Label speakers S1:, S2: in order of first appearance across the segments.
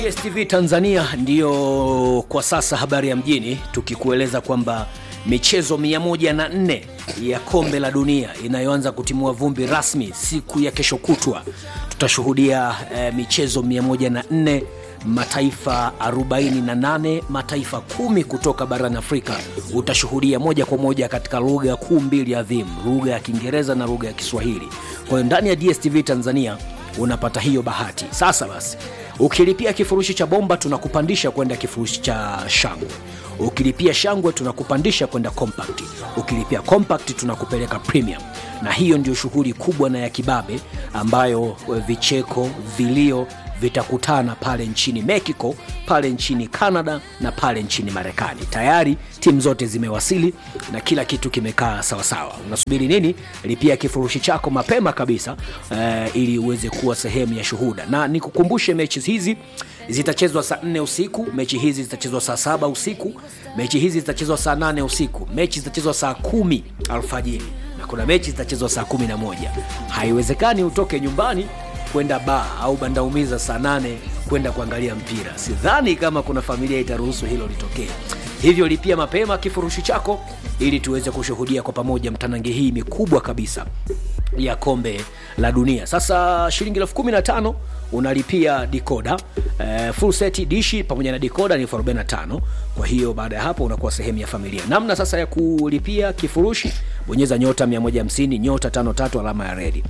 S1: DSTV Tanzania ndiyo kwa sasa habari ya mjini, tukikueleza kwamba michezo 104 ya kombe la dunia inayoanza kutimua vumbi rasmi siku ya kesho kutwa. Tutashuhudia eh, michezo 104 mataifa 48 mataifa kumi kutoka barani Afrika utashuhudia moja kwa moja katika lugha kuu mbili adhimu, lugha ya Kiingereza na lugha ya Kiswahili. Kwa hiyo ndani ya DSTV Tanzania unapata hiyo bahati. Sasa basi, ukilipia kifurushi cha bomba tunakupandisha kwenda kifurushi cha shangwe. Ukilipia shangwe tunakupandisha kwenda compact. Ukilipia compact tunakupeleka premium, na hiyo ndio shughuli kubwa na ya kibabe ambayo vicheko, vilio vitakutana pale nchini Mexico, pale nchini Canada na pale nchini Marekani. Tayari timu zote zimewasili na kila kitu kimekaa sawasawa. Unasubiri nini? Lipia kifurushi chako mapema kabisa eh, ili uweze kuwa sehemu ya shuhuda, na nikukumbushe mechi hizi zitachezwa saa nne usiku, mechi hizi zitachezwa saa saba usiku, mechi hizi zitachezwa saa nane usiku, mechi zitachezwa saa kumi alfajiri na kuna mechi zitachezwa saa kumi na moja. Haiwezekani utoke nyumbani kwenda baa au bandaumiza saa nane kwenda kuangalia mpira. Sidhani kama kuna familia itaruhusu hilo litokee. Hivyo lipia mapema kifurushi chako ili tuweze kushuhudia kwa pamoja mtanange hii mikubwa kabisa ya kombe la dunia. Sasa shilingi elfu kumi na tano unalipia dikoda eh, full set dishi pamoja na dikoda ni elfu arobaini na tano. Kwa hiyo baada ya hapo unakuwa sehemu ya familia. Namna sasa ya kulipia kifurushi, bonyeza nyota 150 nyota 53 alama ya redi,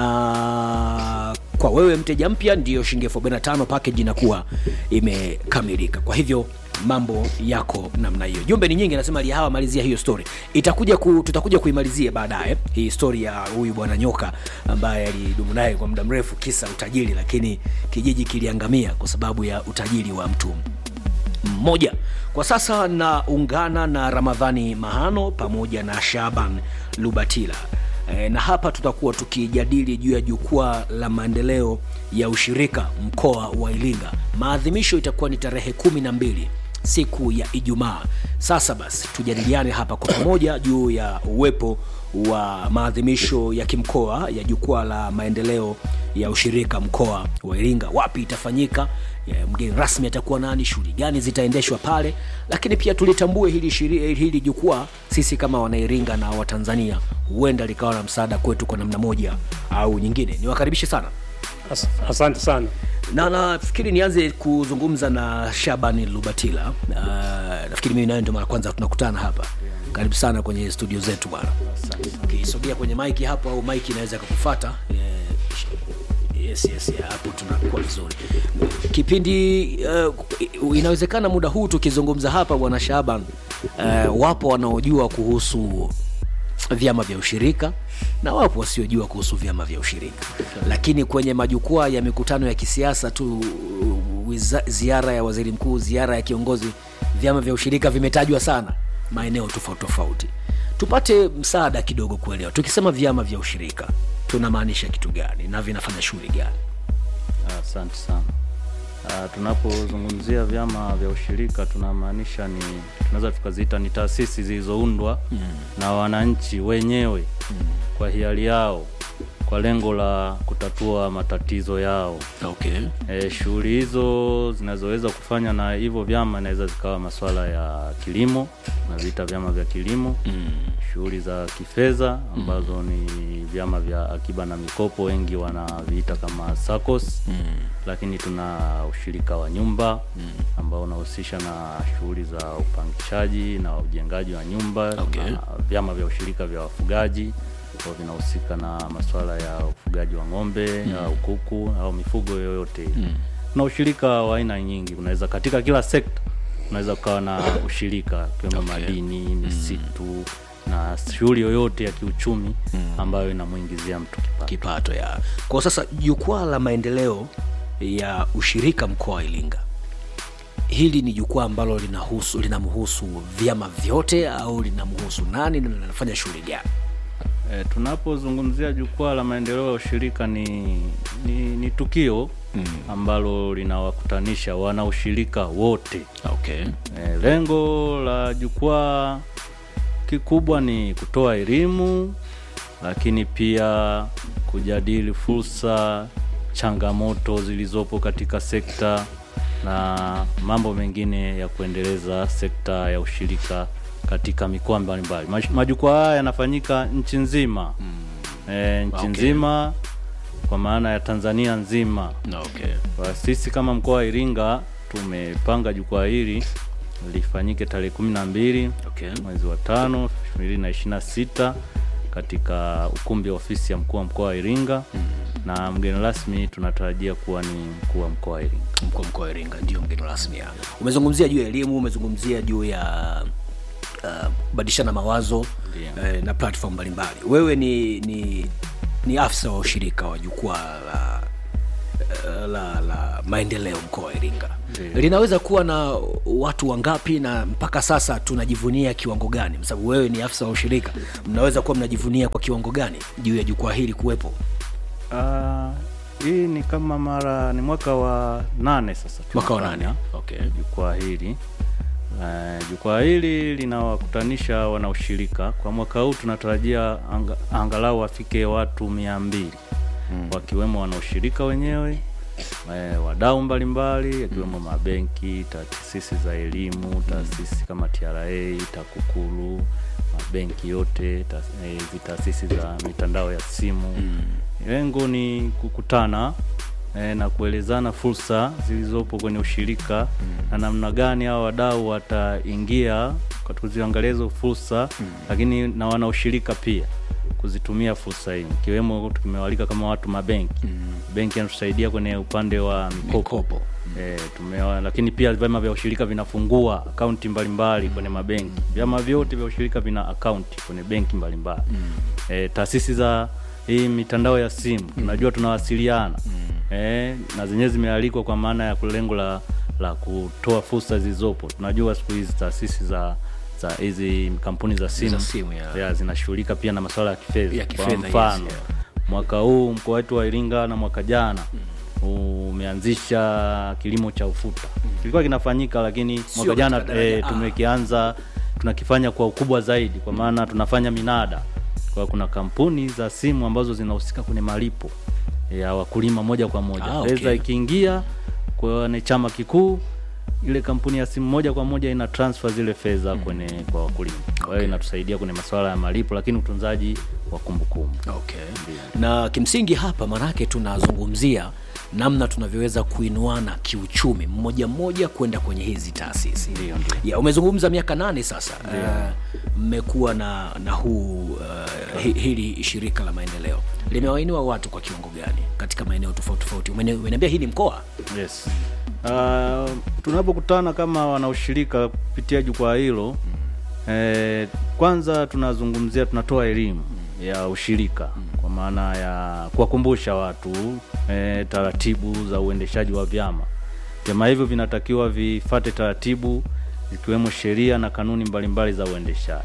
S1: na kwa wewe mteja mpya ndiyo shilingi elfu arobaini na tano package inakuwa imekamilika. Kwa hivyo mambo yako namna hiyo. Jumbe ni nyingi, nasema Lihawa, malizia hiyo story. Itakuja ku, tutakuja kuimalizia baadaye hii story ya huyu bwana nyoka ambaye alidumu naye kwa muda mrefu kisa utajiri, lakini kijiji kiliangamia kwa sababu ya utajiri wa mtu mmoja. Kwa sasa naungana na Ramadhani Mahano pamoja na Shaban Lubatila e, na hapa tutakuwa tukijadili juu ya jukwaa la maendeleo ya ushirika mkoa wa Iringa. Maadhimisho itakuwa ni tarehe kumi na mbili siku ya Ijumaa. Sasa basi tujadiliane hapa kwa pamoja juu ya uwepo wa maadhimisho ya kimkoa ya jukwaa la maendeleo ya ushirika mkoa wa Iringa, wapi itafanyika, ya mgeni rasmi atakuwa nani, shughuli gani zitaendeshwa pale, lakini pia tulitambue hili, shiri- hili jukwaa sisi kama Wanairinga na Watanzania huenda likawa na msaada kwetu kwa namna moja au nyingine. Niwakaribishe sana
S2: As, asante sana.
S1: na nafikiri nianze kuzungumza na Shabani Lubatila. Uh, nafikiri mimi nawe ndio mara kwanza tunakutana hapa. Karibu sana kwenye studio zetu bwana. Ukisogea kwenye maiki hapo au maiki inaweza kukufuata. Eh, yes, yes, yeah, hapo tunakuwa vizuri. Kipindi uh, inawezekana muda huu tukizungumza hapa bwana Shaban, uh, wapo wanaojua kuhusu vyama vya ushirika na wapo wasiojua kuhusu vyama vya ushirika, lakini kwenye majukwaa ya mikutano ya kisiasa tu, wiza, ziara ya waziri mkuu, ziara ya kiongozi, vyama vya ushirika vimetajwa sana maeneo tofauti tofauti. Tupate msaada kidogo kuelewa, tukisema vyama vya ushirika tunamaanisha kitu gani na vinafanya shughuli gani?
S3: Asante sana. Uh, tunapozungumzia vyama vya ushirika tunamaanisha ni tunaweza tukaziita ni taasisi zilizoundwa mm. na wananchi wenyewe mm. kwa hiari yao kwa lengo la kutatua matatizo yao.
S1: Okay.
S3: E, shughuli hizo zinazoweza kufanya na hivyo vyama inaweza zikawa masuala ya kilimo, tunaviita vyama vya kilimo mm. shughuli za kifedha ambazo mm. ni vyama vya akiba na mikopo, wengi wanaviita kama SACCOS mm. lakini tuna ushirika wa nyumba mm. ambao unahusisha na shughuli za upangishaji na ujengaji wa nyumba
S1: Okay.
S3: na vyama vya ushirika vya wafugaji ambao vinahusika na masuala ya ufugaji wa ng'ombe mm. au kuku au mifugo yoyote mm. na ushirika wa aina nyingi unaweza katika kila sekta unaweza ukawa na ushirika ikiwemo
S1: Okay.
S3: madini misitu na shughuli yoyote ya kiuchumi ambayo inamwingizia mtu kipato
S1: kipato ya kwa sasa jukwaa la maendeleo ya ushirika mkoa wa Iringa hili ni jukwaa ambalo linahusu linamhusu vyama vyote au linamhusu nani na linafanya shughuli gani
S3: E, tunapozungumzia jukwaa la maendeleo ya ushirika ni, ni, ni tukio mm. ambalo linawakutanisha wanaushirika wote.
S1: okay.
S3: E, lengo la jukwaa kikubwa ni kutoa elimu, lakini pia kujadili fursa, changamoto zilizopo katika sekta na mambo mengine ya kuendeleza sekta ya ushirika katika mikoa mbalimbali. Maj- Majukwaa haya yanafanyika nchi nzima e, nchi
S1: Okay.
S3: nzima kwa maana ya Tanzania nzima.
S1: okay.
S3: Kwa sisi kama mkoa wa Iringa tumepanga jukwaa hili lifanyike tarehe kumi na mbili
S1: Okay.
S3: mwezi wa tano elfu mbili na ishirini na sita katika ukumbi wa ofisi ya mkuu wa mkoa wa Iringa na mgeni rasmi tunatarajia kuwa ni mkuu wa mkoa wa Iringa.
S1: mkuu wa mkoa wa Iringa ndio mgeni rasmi hapa. Umezungumzia juu ya elimu, umezungumzia juu ya uh, kubadilishana mawazo
S3: Ndio.
S1: eh, na platform mbalimbali. Wewe ni, ni, ni afisa wa ushirika wa jukwaa la, eh, la, la maendeleo mkoa wa Iringa.
S3: Ndio.
S1: Linaweza kuwa na watu wangapi na mpaka sasa tunajivunia kiwango gani? Kwa sababu wewe ni afisa wa ushirika, mnaweza kuwa mnajivunia kwa kiwango gani juu ya jukwaa hili kuwepo?
S3: Ah, hii ni kama mara ni mwaka wa nane sasa
S1: Mwaka wa
S3: tunafanya
S1: nane. Okay.
S3: jukwaa hili. Uh, jukwaa hili linawakutanisha wanaushirika. Kwa mwaka huu tunatarajia anga, angalau wafike watu mia mbili wakiwemo wanaushirika wenyewe eh, wadau mbalimbali yakiwemo mabenki, taasisi za elimu, taasisi kama TRA, TAKUKURU, mabenki yote, ta- eh, hizi taasisi za mitandao ya simu. Lengo ni kukutana eh, na kuelezana fursa zilizopo kwenye ushirika na namna gani hao wadau wataingia kwa kuziangalia hizo fursa, lakini na wanaushirika pia kuzitumia fursa hii, ikiwemo tumewalika kama watu mabenki benki yanatusaidia kwenye upande wa mikopo,
S1: Mikopo.
S3: E, tumewa, lakini pia vyama vya ushirika vinafungua akaunti mbalimbali kwenye mabenki. Vyama vyote vya ushirika vina akaunti kwenye benki mbalimbali e, taasisi za hii mitandao ya simu tunajua tunawasiliana e, na zenyewe zimealikwa kwa maana ya lengo la, la kutoa fursa zilizopo. Tunajua siku hizi taasisi za za hizi kampuni za simu,
S1: Za simu, ya.
S3: ya, zinashughulika pia na masuala ya kifedha.
S1: Ya
S3: Kwa
S1: kifedha, yes,
S3: mfano
S1: yeah.
S3: mwaka huu mkoa wetu wa Iringa na mwaka jana umeanzisha kilimo cha ufuta. Kilikuwa kinafanyika lakini mwaka jana
S1: katika daraja
S3: e,
S1: A.
S3: tumekianza tunakifanya kwa ukubwa zaidi, kwa maana tunafanya minada. Kwa kuna kampuni za simu ambazo zinahusika kwenye malipo ya wakulima moja kwa moja.
S1: Ah, okay.
S3: Fedha ikiingia kwenye chama kikuu ile kampuni ya simu moja kwa moja ina transfer zile fedha kwenye kwa wakulima. Kwa hiyo inatusaidia kwenye masuala ya malipo, lakini utunzaji wa kumbukumbu.
S1: Okay. Na kimsingi hapa maanake tunazungumzia namna tunavyoweza kuinuana kiuchumi mmoja mmoja kwenda kwenye hizi taasisi.
S3: Ndio, ndio.
S1: Ya, umezungumza miaka nane sasa Eh, mmekuwa na, na huu uh, hi- hili shirika la maendeleo limewainua watu kwa kiwango gani katika maeneo tofauti tofauti? Umene- Umeniambia hii ni mkoa
S3: Yes. Uh, tunapokutana kama wanaushirika kupitia jukwaa hilo eh, kwanza tunazungumzia tunatoa elimu ya ushirika kwa maana ya kuwakumbusha watu eh, taratibu za uendeshaji wa vyama. Vyama hivyo vinatakiwa vifate taratibu zikiwemo sheria na kanuni mbalimbali za uendeshaji.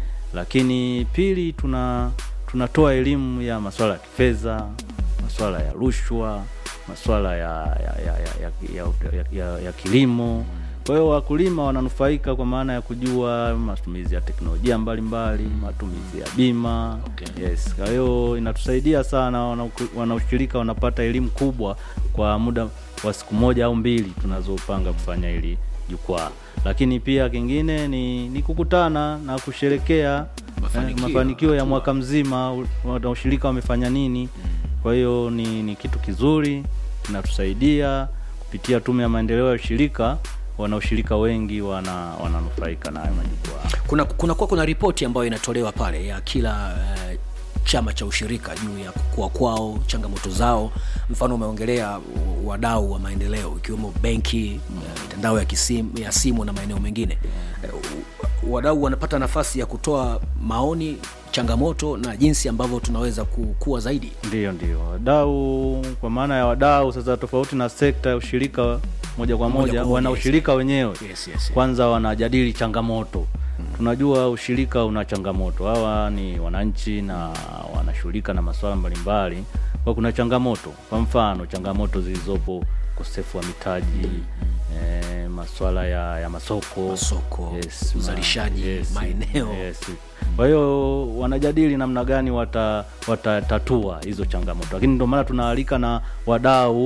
S3: Lakini pili tuna tunatoa elimu ya masuala ya kifedha, masuala ya rushwa, masuala ya ya, ya, ya, ya, ya, ya, ya kilimo. Kwa hiyo wakulima wananufaika kwa maana ya kujua matumizi ya teknolojia mbalimbali, matumizi ya bima.
S1: Okay.
S3: Yes, kwa hiyo inatusaidia sana, wanauku- wanaushirika wanapata elimu kubwa kwa muda wa siku moja au mbili tunazopanga kufanya hili jukwaa. Lakini pia kingine ni, ni kukutana na kusherekea
S1: Mafanikio,
S3: eh, mafanikio ya
S1: hatua.
S3: mwaka mzima, u- wanaushirika wamefanya nini. Kwa hiyo ni, ni kitu kizuri kinatusaidia kupitia Tume ya Maendeleo ya Ushirika, wanaushirika wengi wana wananufaika na hayo majukwaa.
S1: kuna kuna kuwa kuna ripoti ambayo inatolewa pale ya kila eh, chama cha ushirika juu ya kukua kwao, changamoto zao. Mfano umeongelea wadau wa maendeleo ikiwemo benki, eh, mitandao ya, kisim, ya simu na maeneo mengine. Eh, Wadau wanapata nafasi ya kutoa maoni, changamoto na jinsi ambavyo tunaweza kukua zaidi.
S3: Ndiyo, ndio wadau, kwa maana ya wadau sasa, tofauti na sekta ya ushirika moja kwa
S1: Moja
S3: moja,
S1: kwa moja,
S3: wana
S1: yes.
S3: ushirika wenyewe
S1: Yes, yes, yes.
S3: kwanza wanajadili changamoto. Tunajua ushirika una changamoto, hawa ni wananchi na wanashughulika na masuala mbalimbali, kwa kuna changamoto. Kwa mfano changamoto zilizopo, ukosefu wa mitaji eh, masuala ya, ya masoko
S1: Masoko,
S3: Yes, ma-
S1: uzalishaji, maeneo.
S3: yes. Kwa hiyo wanajadili namna gani wata watatatua hizo changamoto, lakini ndio maana tunaalika na wadau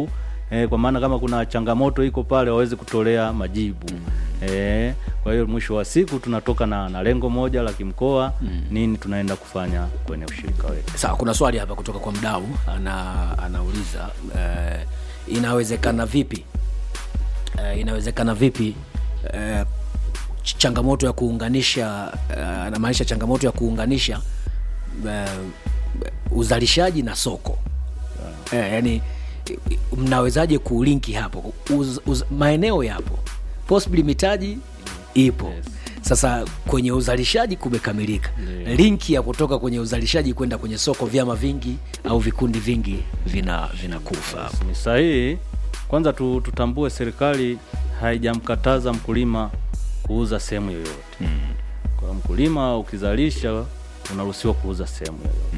S3: eh, kwa maana kama kuna changamoto iko pale waweze kutolea majibu eh, kwa hiyo mwisho wa siku tunatoka na, na lengo moja la kimkoa nini tunaenda kufanya kwenye ushirika wetu
S1: sawa kuna swali hapa kutoka kwa mdau ana, anauliza eh, inawezekana vipi eh, inawezekana vipi eh, ch- changamoto ya kuunganisha eh, anamaanisha changamoto ya kuunganisha eh, uzalishaji na soko eh, yani mnawezaje kulinki hapo uz, uz, maeneo yapo possibly mitaji ipo
S3: Yes.
S1: sasa kwenye uzalishaji kumekamilika
S3: Ndiyo.
S1: linki ya kutoka kwenye uzalishaji kwenda kwenye soko vyama vingi au vikundi vingi vina vinakufa hapo
S3: ni sahihi kwanza tu, tutambue serikali haijamkataza mkulima kuuza sehemu yoyote mm. kwa hiyo mkulima ukizalisha unaruhusiwa kuuza sehemu yoyote